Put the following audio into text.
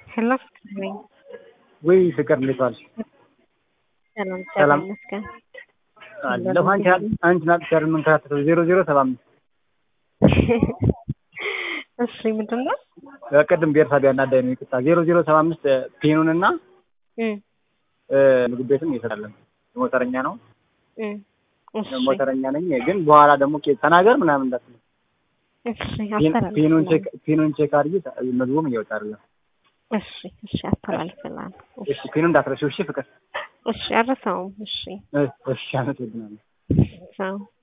ሄሎ ፍቅር ነኝ። ወይ ፍቅር እንዴት ዋልሽ? ሰላም ሰላም። ሰላም ይመስገን። አለሁ አንቺ አንቺ ናት ሸር የምንከታተለው ዜሮ ዜሮ ሰባ አምስት እሺ ምንድን ነው? ቅድም ቤርሳቤ ያናዳኝ ነው ይቅርታ። ዜሮ ዜሮ ሰባ አምስት ፔኑን እና እም ምግብ ቤትም እየሰራለን ሞተረኛ ነው እም እሺ ሞተረኛ ነኝ። ግን በኋላ ደግሞ ኬት ተናገር ምናምን እንዳትል እሺ ፔኑን አስተላልፍልሃለሁ። ቼክ ፔኑን ቼክ አድርጊ ምግቡም እየወጣ አይደለም። እሺ እሺ አስተላልፍልሃለሁ። እሺ ፔኑን እንዳትረሺው እሺ ፍቅር። እሺ አልረሳውም። እሺ እሺ አመሰግናለሁ። ቻው